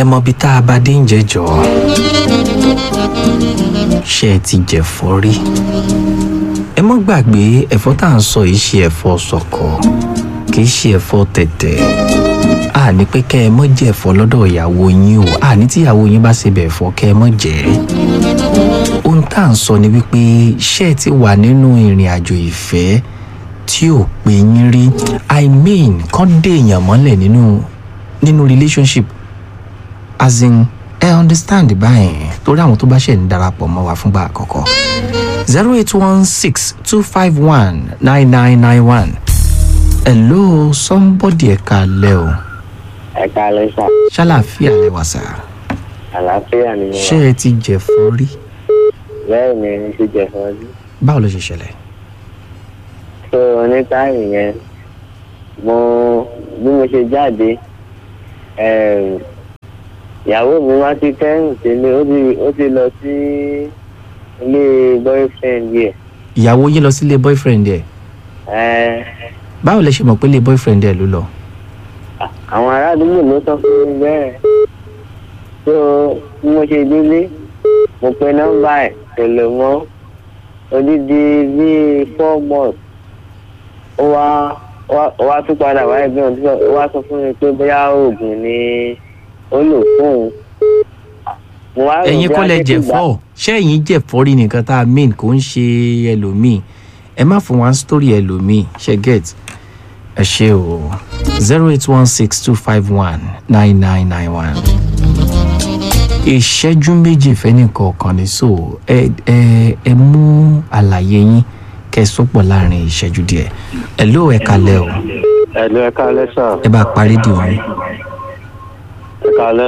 ẹ mọ ibi tá a bá dé ń jẹjọ ṣé ẹ ti jẹ̀fọ́ rí ẹ mọ́ gbàgbé ẹ̀fọ́ tá à ń sọ yìí ṣe ẹ̀fọ́ ṣọ̀kọ̀ kì í ṣe ẹ̀fọ́ tẹ̀tẹ̀ a ní pé kẹ́ ẹ mọ́ jẹ ẹ̀fọ́ lọ́dọ̀ ìyàwó yín o a ní tí ìyàwó yín bá ṣe bẹ̀ ẹ̀fọ́ kẹ́ ẹ mọ́ jẹ ohun tá à ń sọ ni wípé ṣé ẹ ti wà nínú ìrìn àjò ìfẹ́ tí ò pé yín rí i mean kán dé èèyàn mọ́lẹ̀ nínú nínú relationship as in ẹ understand báyìí torí àwọn tó bá ṣẹ̀ ń darapọ̀ mọ́ wa fúngbà àkọ́kọ́ zero eight one six two five one nine nine nine one hello somebody ẹ̀ka lẹ́ o ẹ̀ka lẹ́sà ṣàlàfíà lẹ́wà sá àlàáfíà ni mo ṣé wà ẹ ti jẹ̀fọ́ rí bẹ́ẹ̀ ni mo ti jẹ fún ọdún báwo ló ṣe ṣẹlẹ̀ tó onítàrí yẹn mo bí mo ṣe jáde em, ìyàwó mi wá sí kẹ́hìn sílé ó ti ó ti lọ sí ilé boyfriend yẹ ìyàwó yín lọ sílé boyfriend ẹ̀ ẹ báwo lẹ ṣe mọ̀ pé ilé boyfriend ẹ̀ ló lọ àwọn ará àdúgbò ló sọ fún mi bẹ́ẹ̀ tó bí mo ṣe délé mo pe nọ́mbà ẹ̀ kò lè mọ́ odidi bíi four months ó wá wá- ó wá tún padà wáyé bí wọn ó wá sọ fún mi pé bóyá oògùn ni ó lò fóun mo wá rò ẹ̀yin bí kọ́ lẹ akékèké jẹ̀fọ́ ṣé ẹ̀yin jẹ̀fọ́ rí nìkan tá a mean kò ń ṣe ẹlòmíì ẹ má fún wa ń story ẹlòmíì ṣe get ẹ ṣe o zero eight one six two five one nine nine nine one ìṣẹ́jú méjì fẹ́nìkọ̀ọ̀kan ní so ẹ ẹ ẹ mú àlàyé yín kẹ́ ẹ sọ́pọ̀ láàrin ìṣẹ́jú díẹ̀ ẹ ló ẹ kalẹ̀ o ẹ̀lú ẹ̀ka lẹ́sà ẹ bá parí di òun ẹ̀ka lẹ́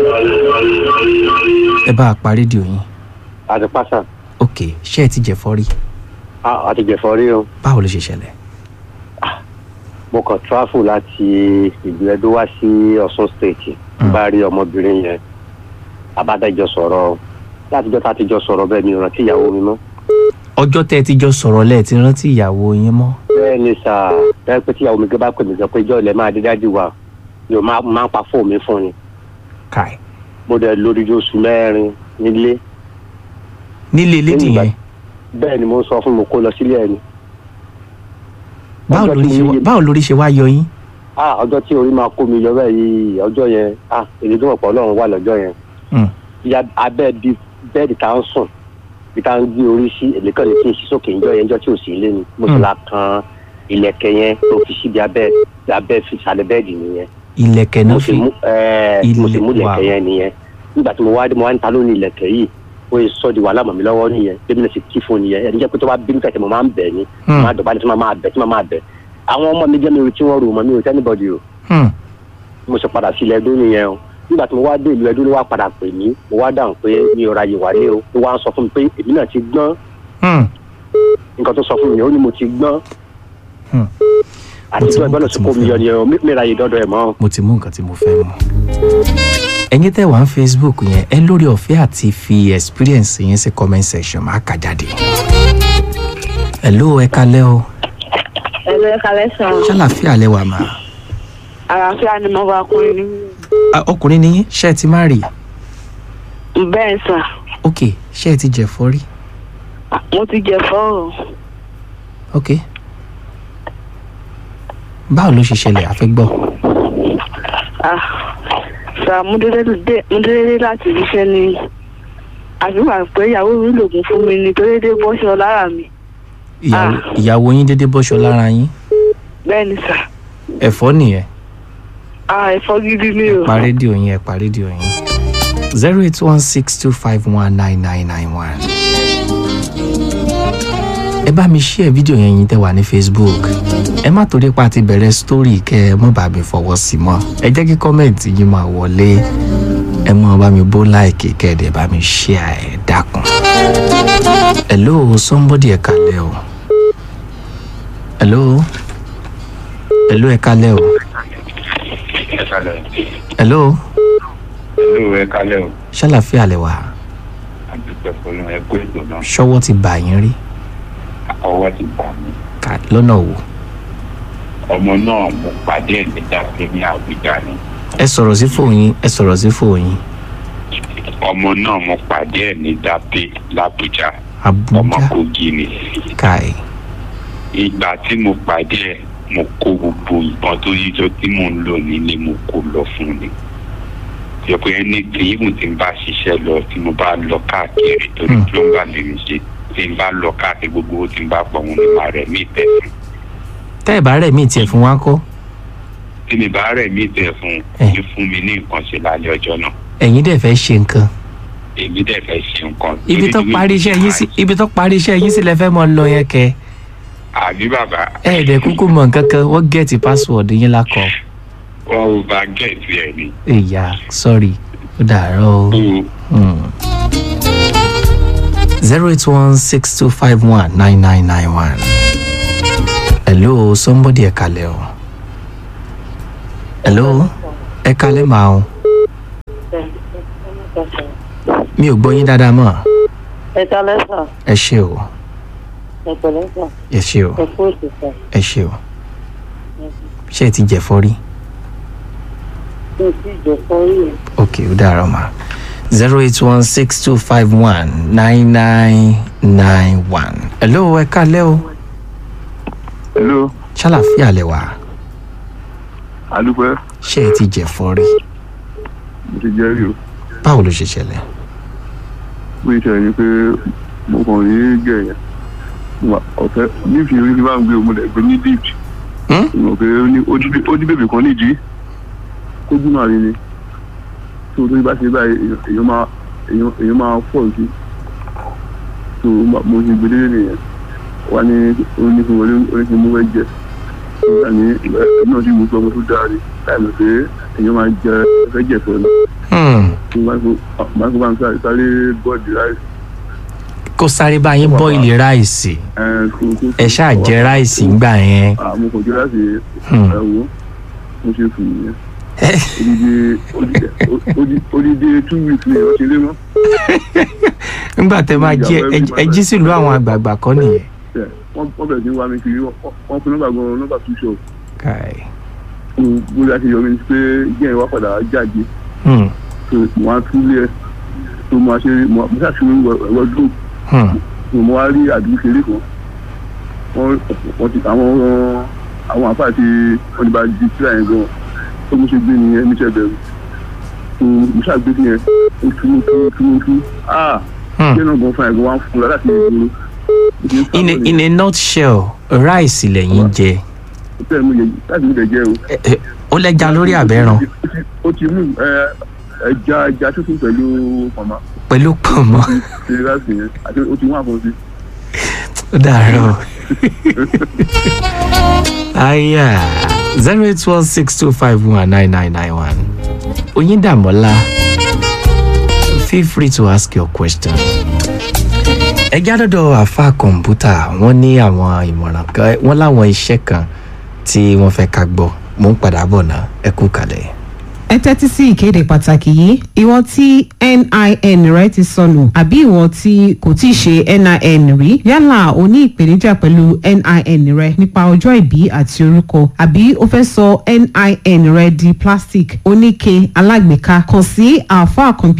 ẹ bá parí di òun àti pásà ok ṣé ẹ ti jẹ̀fọ́ rí àti jẹ̀fọ́ rí o báwo ló ṣe ṣẹlẹ̀ mo kàn tráfù láti ìlú ẹdó wá sí ọ̀ṣun state bá rí ọmọbìnrin yẹn abádájọ sọ̀rọ̀ látijọ́ tá a ti jọ sọ̀rọ̀ bẹ́ẹ̀ mi ò rántí ìyàwó mi mọ́. ọjọ́ tẹ́ ẹ ti jọ sọ̀rọ̀ lẹ́ẹ̀ ti rántí ìyàwó yín mọ́ bẹ́ẹ̀ ni sà bẹ́ẹ̀ pé tíyàwó mi gbé bá pè mí sọ pé ìjọ ilẹ̀ máa dé dájú wa ni o máa máa ń pa fóònù mi fún ni káì mo dẹ̀ lórí oṣù mẹ́rin nílé nílé lédì Nígbà- yẹn bẹ́ẹ̀ ni mo sọ fún mi kó lọ sílé ẹni. báwo ọjọ́ lórí tí ṣe mo wá- yé- báwo lórí ṣe wá yọ yín ah ọjọ́ tí orí máa kó mi yọ bẹ́ẹ̀ yìí ọjọ́ yẹn ah èdè tó wọ̀pọ̀ ọlọ́run wà lọ́jọ́ yẹn Hmm. ìyá abẹ́ bí bẹ́ẹ̀dì tá ń sùn bí tá ń gbé orí sí èlé kan lè fi sí sókè ńjọ́ yẹn ńjọ́ tí ò sí ilé ni mo sì Hmm. la kan ilẹ̀kẹ̀ yẹn tó fi síbi abẹ́ abẹ́ fi sàlẹ̀ bẹ́ẹ̀dì nìyẹn ilẹ̀kẹ̀ náà mo sì fi mú ẹ̀ẹ́ mo sì mú Ilẹ̀- ilẹ̀kẹ̀ wow. yẹn nìyẹn nígbà tí mo wá dé mo wá ń ta lónìí ilẹ̀kẹ̀ yìí ó yẹ sọ di wàhálà mọ̀ mi lọ́wọ́ nìyẹn bébí náà sì kí fún nìyẹn ẹni jẹ́ pé tó bá bínú kẹ̀kẹ́ mo máa ń bẹ̀ ni Hmm. máa dọ̀bálẹ̀ tí mo máa bẹ̀ tí mo máa bẹ̀ àwọn ọmọ mi jẹ́ mi ò tí wọ́n rò mọ́ mi ò tẹ́nibọ̀dì o Hmm. mo sì padà sí ilẹ̀ ẹdún nìyẹn o nígbà tí mo wá dé ìlú ẹdún ló wá padà pè mí mo wá dáhùn pé mi ò ráyè wálé o ló wá ń sọ fún mi pé èmi náà ti gbọ́n Hmm. nǹkan tó sọ fún mi ó ní mo ti gbọ́n Hmm. àti Mo ti tó mú ẹgbẹ́ náà nǹkan sì tí kó mo mi fẹ́ yọ nìyẹn o mi mi ráyè dọ́dọ̀ ẹ̀ mọ́ mo ti mú nǹkan tí mo fẹ́ mu ẹ̀yin tẹ́ wà ń facebook yẹn ẹ lórí ọ̀fẹ́ àti fi experience yẹn sí comment section máa kà jáde hello ẹ kalẹ́ o ẹ̀rọ ẹ̀ka lẹ́sàn-án ṣàlàfíà lẹ́wà máa àlàáfíà ni mo bá kúrin ní. Ah, ọkùnrin ni yín ṣé ẹ ti má rí bẹ́ẹ̀ sà ok ṣé ẹ ti jẹ̀fọ́ rí mo ti jẹ fọ́ọ̀rọ̀ ok báwo ló ṣe ṣẹlẹ̀ àfẹ́ gbọ́ ah sà mo dédé dé- mo dédé dé láti iṣẹ́ ni àfihàn pé ìyàwó mi lògùn fún mi ni tó dédé bọ́ṣọ lára mi ìyàwó Ah. ìyàwó yín dédé bọ́ṣọ lára yín bẹ́ẹ̀ ni sà ẹ̀fọ́ nìyẹn ah ẹ̀fọ́ gidi ni o pa rédíò yín ẹ pa rédíò yín zero eight one six two five one nine nine nine one. ẹ bá mi share fídíò yẹn yín tẹ́ wà ní facebook ẹ má torí pa ti bẹ̀rẹ̀ story kẹ́ ẹ mọ́ bá mi fọwọ́ sí mọ́ ẹ jẹ́ kí kọ́mẹ̀ntì yín máa wọlé ẹ mọ́ bá mi bó láìkì kẹ́ ẹ dẹ̀ bá mi share ẹ dákun. hello somebody ẹ kalẹ̀ o hello hello ẹ kalẹ̀ o ẹ kalẹ̀ hello ẹlò ẹ kalẹ̀ o ṣàlàfíà lẹ wà àdúgbò fọlọ́ ẹ kó ètò náà ṣọwọ́ ti bà yín rí ọwọ́ ti bà mí Ká- lọ́nà wo ọmọ náà mo pàdé ẹ̀ nígbà pé ní àbújá ni ẹ sọ̀rọ̀ sí fòyín ẹ sọ̀rọ̀ sí fòyín ọmọ náà mo pàdé ẹ̀ ní dápé làbújá ọmọ abuja kogi ni kai ìgbà tí mo pàdé ẹ̀ mo kó gbogbo ìbọn tó yíjọ tí mò ń lò nílé mo kó lọ fún ni tí ọkọ yẹn ní tí ìwọ̀n tí n bá ṣiṣẹ́ lọ tí mo bá lọ káàkiri torí Hmm. plumber lè mi ṣe tí n bá lọ káàkiri gbogbo owó tí n bá pọ̀ wọn ni màá rẹ̀ mí tẹ̀ fún tẹ́ ẹ̀ bá rẹ̀ mí tiẹ̀ fún wa kọ́ tí mi bá rẹ̀ mí tẹ̀ fún Eh. ní fún mi ní nǹkan ṣe lálẹ́ ọjọ́ náà ẹ̀yin dẹ̀ fẹ́ ṣe nǹkan èmi dẹ̀ fẹ́ ṣe nǹkan. ibi tó Torí parí iṣẹ́ yín sí ibi tó parí iṣẹ́ yín sí lẹ fẹ́ mọ lọ yẹn kẹ àbí bàbá ẹ ẹ̀ dẹ̀ kúkú mọ̀ nǹkan kan wọ́n gẹ̀ẹ́tì password yín lákọ̀ wọn ò bá gẹ̀ẹ́tì ẹ̀ ni. ìyá sorry ó dàárọ̀ o. zero eight one six two five one nine nine nine one. hello somebody ẹ kalẹ̀ o. hello ẹ kalẹ̀ máa o. mi ò gbọ́ yín dáadáa mọ́ ẹ kalẹ́ sà ẹ ṣe o ẹ pẹ̀lẹ́ sà ẹ ṣe o ẹ kú ètò sà ẹ ṣe o ṣé ẹ ti jẹ̀fọ́ rí mi ò tí ì jẹ fọ́rí yẹn. ok ó dàárọ̀ mà zero eight one six two five one nine nine nine one. hello ẹ kalẹ́ o hello ṣàlàfíà lẹ wà adúpẹ́ ṣé ẹ ti jẹ̀fọ́ rí mo ti jẹ́ rí o báwo ló ṣe ṣẹlẹ̀ bó ṣe ṣẹlẹ̀ ni pé mo kàn rí gẹ̀ yẹn Mo- ọ̀fẹ́ nífi orí ti bá ń gbé o mo lè gbé ní deep Hmm? mo pé ó ní- ó ní- ó ní bèbè kan nídìí kójú máa rí ni tó tó bá ṣe báyìí èèyàn- èèyàn máa èèyàn èèyàn máa fọ̀ sí tó ma- mo ṣe gbélé nìyẹn wá ní onífin wọlé onífin mú wẹ́ jẹ nígbà ní ìgbà náà tí mo sọ ọmọ tó dáa ni láì mọ̀ pé èèyàn máa jẹ ẹfẹ́ jẹ̀fọ́ ni Hmm, máa kó bá ń sáré sáré bọ́ọ̀dì ráìsì. kó sáré bá yín bọ́ìlì ráìsì ẹ ṣáà jẹ ráìsì ńgbà yẹn àmọ́ kò jẹ́ láti Hmm. ẹ̀wọ́ mo ṣe fún yẹn Ẹ, odidi odidi- odidi two weeks ni wọ́n ṣe lé mọ́. nígbà tẹ máa jí ẹ- ẹ- ẹ jí sílùú àwọn àgbààgbà kọ́ nìyẹn. Ẹ, wọ́n wọ́n bẹ̀rẹ̀ sí wá mi kiri wọ́n wọ́n fún nọ́mbà gan nọ́mbà two shop Kai. fún bóyá ṣe yọ mi pé ìjẹ́ ìwà padà jáde Hmm, tó wọ́n á túlẹ̀ tó máa ṣe mo ṣàṣìwé ẹ̀wọ́ dùn hmm, mo mo wá rí àdúgbò kéré kan wọ́n wọ́n ti àwọn àwọn àfáà ti wọ́n ti bá di síra yẹn gan tó mo ṣe gbé nìyẹn níṣẹ́ bẹ̀rù tó mo ṣàgbé sí yẹn ó túnú túnú túnú túnú ah hmm. ṣé náà gan fún ẹ̀gbọ́n wa ń fún un láti ìgboro in a in a nutshell ráìsì lẹ́yìn jẹ bẹ́ẹ̀ mo yẹ láti mi lè jẹ́ o. Ẹ- ẹ, ó lẹ́ja lórí àbẹ́ràn Ó ti- ó ti mú ẹ, ẹja ẹja tútù pẹ̀lú màmá pẹ̀lú pọ̀nmọ́ ṣe láti yẹn àti ó ti wọ́n àfọ̀nsí. ó dàárọ̀. aya zero eight one six two five one nine nine nine one oyindamola feel free to ask your question. ẹ jádọ́dọ̀ àfa kọ̀ǹpútà wọ́n ní àwọn ìmọ̀ràn kan wọ́n láwọn iṣẹ́ kan tí wọ́n fẹ́ ká gbọ́ mò ń padà bọ̀ náà ẹ kú kalẹ̀. ẹ tẹ́tí sí ìkéde pàtàkì yìí ìwọ tí nin rẹ ti sọnù àbí ìwọ tí kò tí ì ṣe nin rí yálà o ní ìpèníjà pẹ̀lú nin rẹ nípa ọjọ́ ìbí àti orúkọ àbí o fẹ́ sọ nin rẹ di plastic oníke alágbèéká kàn sí àáfàá kọ̀ǹpútà